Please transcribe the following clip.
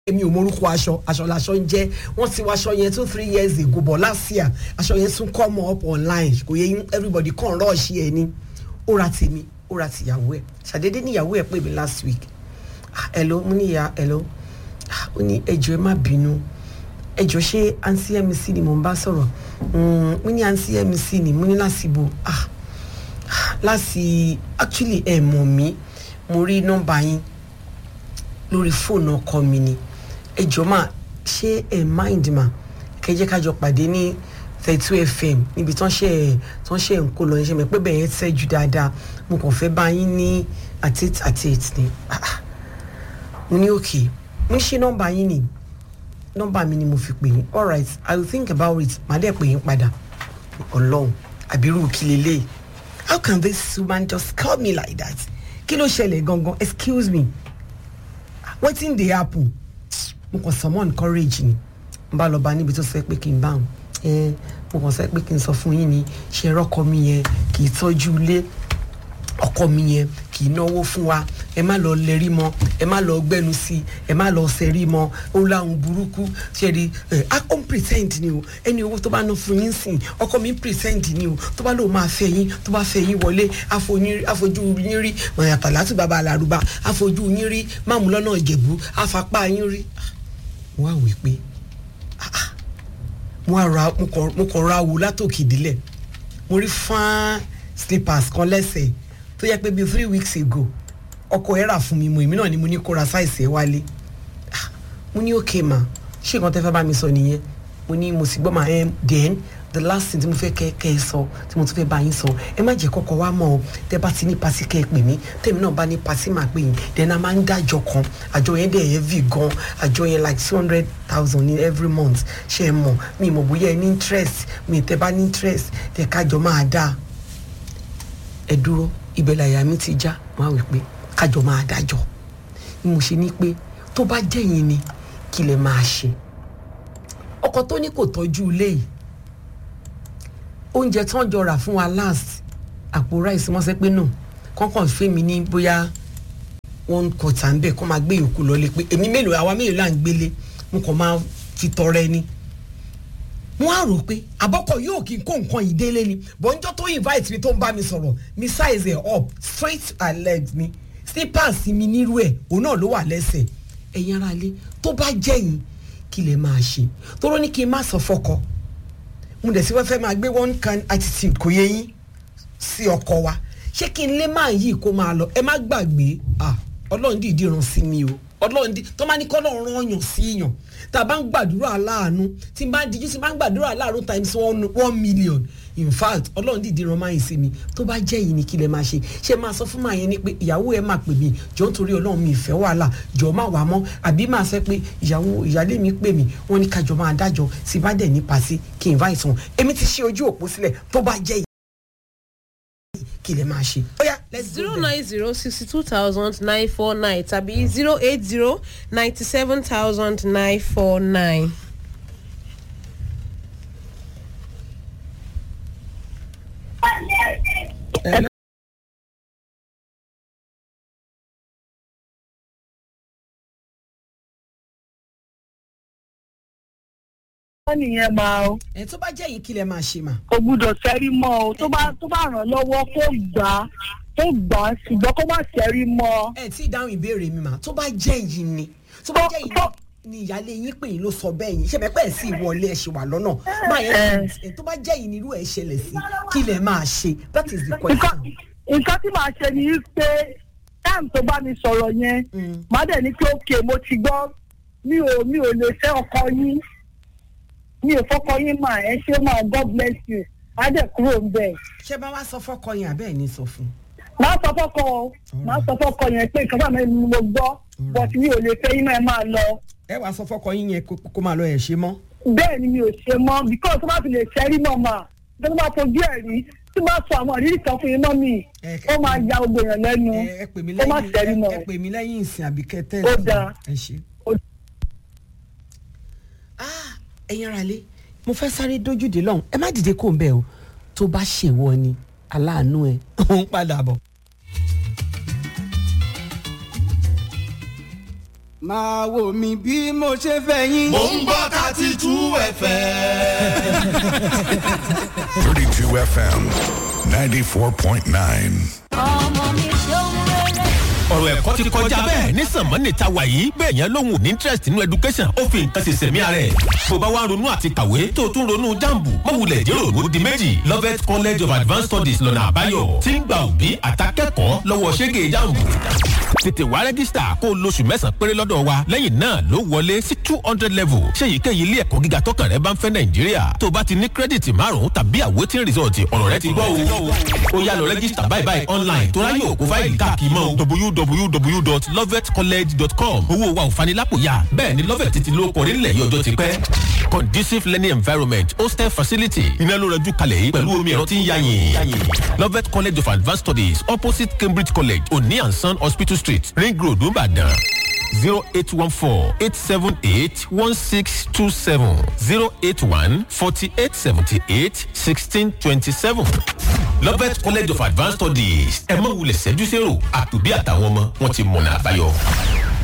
èmi ò morúkọ aṣọ aṣọ làṣọ ń jẹ́ wọ́n ti wọ aṣọ yẹn two three years ago but last year aṣọ yẹn tún come up online kò yẹ yín everybody kàn rush ẹ ní ó ra tèmi ó ra tìyàwó ẹ ṣàdédé níyàwó ẹ pè mí last week ah, hello mo ní ìyá hello ah, ó ní ẹjọ ẹ má bínú ẹjọ ṣé àǹtí mc ni mò ń bá sọ̀rọ̀ Mm, mo ní àǹtí mc ni mo ní láti bo ah láti actually ẹ mọ̀ mí mo rí nọ́mbà yín lórí fóònù ọkọ mi ni ẹ jọ máa ṣé ẹ mind ma kẹjẹ kájọ pàdé ní thirty two fm níbi tán ṣe tán ṣe ń kó lọ ṣe mẹ pé bẹ́ẹ̀ yẹn ṣẹ́jú dáadáa mo kàn fẹ́ bá yín ní àti àti ètì ni Ah, ah. mo ní òkè mo ní ṣe nọ́mbà yín ni nọ́mbà mi ni mo fi pè yín alright i will think about it màá dẹ̀ pè yín padà ọlọ́run àbírú kí lélẹ́yìí how can this woman just call me like that kí ló ṣẹlẹ̀ gangan excuse me wetin dey happen mo kàn summon courage ni n bá lọ bá níbi tó sọ pé kí n bá wọn ẹ mo kàn sọ pé kí n sọ fún yín ni ṣe rọkọ mi yẹn kì í tọ́jú ilé ọkọ mi yẹn kì í náwó fún wa ẹ má lọ lẹrí mọ ẹ má lọ gbẹnu sí ẹ má lọ sẹrí mọ ó láwọn burúkú ṣe rí ẹ á kó ń present ni o ẹni owó tó bá ná fún yín sìn ọkọ mi ń present ni o tó bá lóun máa fẹ́ yín tó bá fẹ́ yín wọlé àfojú yín rí mọ̀yàtà láti bàbá àlàrúbá àfojú yín rí máàmù lọ́nà ìjẹ̀bú àfapá yín rí wọ́n á wí pé ah, ah, mo á ra mo kàn mo kàn ra wo látòkè délẹ̀ mo rí fán slippers kan lẹ́sẹ̀ tó yẹ pé bíi three weeks ago ọkọ ẹ rà fún mi mo èmi náà ni mo ní kó ra sáìsì ẹ wálé Ah, mo ní okay ma ṣé nǹkan tẹ́ fẹ́ bá mi sọ nìyẹn mo ní mo sì gbọ́ ma ẹ then the last thing tí mo fẹ́ kẹ́ kẹ́ ẹ sọ tí mo tún fẹ́ bá yín sọ ẹ má jẹ́ kọ́kọ́ wá mọ́ ọ tẹ́ bá ti ní pasi kẹ́ ẹ pè mí tẹ́mi náà bá ní pasi máa pè yín then a máa ń dájọ kan àjọ yẹn dẹ̀ heavy gan àjọ yẹn like two hundred thousand in every month ṣe é mọ̀ mi mọ̀ bóyá ẹ ní interest mi tẹ́ bá ní interest tẹ́ kájọ máa dáa ẹ dúró ibẹ̀ làyà mi ti já wọn á wí pé kájọ máa dájọ́ ni mo ṣe ní pé tó bá jẹ́yìn ni kí lè máa ṣe ọkọ tó ní kò tọ́jú ilé yìí oúnjẹ tán jọ rà fún wa last àpò ráìsì wọ́n sẹ́ pé nù kọ́kàn fẹ́ mi ní bóyá one quarter ń bẹ̀ kó máa gbé yòókù lọlé pé èmi mélòó àwa mélòó là ń gbélé mo kàn máa fi tọrẹ ni wọ́n á rò pé àbọ̀kọ̀ yóò kí n kó nǹkan yìí délé ni bọ́njọ́ tó invite mi tó ń bá mi sọ̀rọ̀ mi size ẹ̀ up straight and legs mi slippers mi nírú ẹ̀ òun náà ló wà lẹ́sẹ̀ ẹ̀yin ara lé tó bá jẹ́yìn kí lè máa ṣe tóró ní kí n má sọ fọ́kọ mo dẹ̀ sí wọ́n fẹ́ máa gbé one kind attitude kò yẹ yín sí ọkọ wa ṣé kí n lé máa yí kó máa lọ ẹ má gbàgbé ah ọlọ́run dìídì ràn sí mi o ọlọ́run dì tó máa ní kọ́ lọ́run rán yàn sí yàn tá a bá ń gbàdúrà aláàánú tí n bá dijú tí n bá ń gbàdúrà aláàánú times one, one million in fact ọlọ́run dìídì ràn máa yín sí mi tó bá jẹ́ yìí ni kí lè máa ṣe ṣé máa sọ fún màá yẹn ni pé ìyàwó ẹ máa pè mí jọ nítorí ọlọ́run mi ìfẹ́ wàhálà jọ máa wà mọ́ àbí máa sọ pé ìyàwó ìyálé mi pè mí wọ́n ní kájọ máa dájọ́ tí bá dẹ̀ ní pàṣẹ kí n invite wọn èmi ti ṣe ojú òpó sílẹ̀ tó bá jẹ́ yìí kí lè máa ṣe. ó yá let's go zero there. nine zero sixty two thousand nine four nine tàbí zero eight zero ninety seven thousand nine four nine. wọ́n nìyẹn máa o ẹ tó bá jẹ́ yìí kí lè máa ṣe mà. kò gbúdọ̀ sẹ́rí mọ́ o tó bá tó bá ràn lọ́wọ́ kó gbà á kó gbà á ṣùgbọ́n kó má sẹ́rí mọ́ ẹ tí ì dáhùn ìbéèrè mi mà tó bá jẹ́ yìí ni tó bá jẹ́ yìí ni ìyáálé yín pè yín ló sọ bẹ́ẹ̀ yín ṣe pẹ́pẹ́ sí ìwọlé ẹ̀ ṣe wà lọ́nà máa yẹn ẹ tó bá jẹ́ yìí ni irú ẹ̀ ṣẹlẹ̀ sí kí lè máa ṣe that is the nǹkan question. nǹkan tí màá ṣe ni pé táìmù tó bá mi sọ̀rọ̀ yẹn Mm. màá dẹ̀ ní pé òkè mo ti gbọ́ mi ò mi ò lè fẹ́ ọkọ yín mi ò fọkọ yín mà ẹ ṣé mà god bless you á dẹ̀ kúrò ń bẹ̀. ṣé bá wá sọ fọ́kọ yẹn àbẹ́ ẹ̀ ní sọ fún un. màá sọ fọkọ o màá sọ fọkọ yẹn pé nǹkan bá mi ni mo gbọ́ but mi ò lè fẹ́ yín náà ẹ máa lọ. ẹ wàá sọ fọ́kọ yín yẹn kó- kó máa lọ ẹ̀ ṣe mọ́. bẹ́ẹ̀ ni mi ò ṣe mọ́ because tó bá fi lè ṣẹ́rí mọ́ mà tó bá fojú ẹ̀ rí tí bá sọ àwọn àrírí kan fún yín mọ́ mi Ẹ- ó máa ya gbogbo èèyàn lẹ́nu ẹ ẹ pè mí ó má ṣẹ́rí lẹ́yìn mọ́ ẹ pè mí lẹ́yìn ìsìn àbí kẹtẹ́ Ó dáa. ẹ ṣe. Ó- Ah, ẹ̀yin ara lé mo fẹ́ sáré dójúde lọ́hùn ẹ má dìde kó ń bẹ̀ o tó bá ṣèwọ ni aláàánú ẹ ó ń padà bọ̀. máa wò mí bí mo ṣe fẹ́ yín. mò ń gbọ́ thirty two fm. 32 FM 94.9. ọmọ mi ṣeun rere. ọ̀rọ̀ ẹ̀kọ́ ti kọjá bẹ́ẹ̀ ní sànmọ́nì ta wà yìí bẹ́ẹ̀ yẹn lóhùn ní interest nínú education ó fi nǹkan ṣẹ̀ṣẹ̀ mí ara ẹ̀. bó bá wá ronú àti kàwé tó o tún ronú jambu mọ̀wulẹ̀ jẹ́ òru di méjì Lovett College of Advanced Studies lọ́nà àbáyọ tí ń gba òbí àtàkẹ́kọ̀ọ́ lọ́wọ́ ṣẹ́gẹ̀ jambu. tètè wá rẹ́gísítà kó o lóṣù mẹ́sàn-án péré lọ́dọ̀ wa lẹ́yìn náà ló wọlé sí two hundred level ṣé èyíkéyìí ilé ẹ̀kọ́ gíga tọkàn rẹ bá ń fẹ́ nàìjíríà tó o bá ti ní kírẹ́dìtì márùn-ún tàbí àwòtí rìsọ̀tì ọ̀rọ̀ rẹ ti gbọ́ o ó yá lọ rẹ́gísítà báyìí báyìí online tó ráyè òkú fáìlì káàkiri mọ́ o www.lovetcollege.com owó wa ò fanilápòyà bẹ́ẹ̀ ni lovet ti ló kọrí nílẹ̀ yìí ọjọ́ ti pẹ́ conducive learning environment hostel facility iná ló rẹjú kalẹ̀ yìí pẹ̀lú omi ẹ̀rọ tí ń yáyìn lovet college of advanced studies opposite cambridge college oni and son hospital street ring road nìbàdàn zero eight one four eight seven eight one six two seven zero eight one forty eight seventy eight sixteen twenty seven lovet college of advanced studies ẹ mọ̀ wulẹ̀ ṣẹ́jú sẹ́rò àtòbí àtàwọn ọmọ wọn ti mọ̀nà àbáyọ.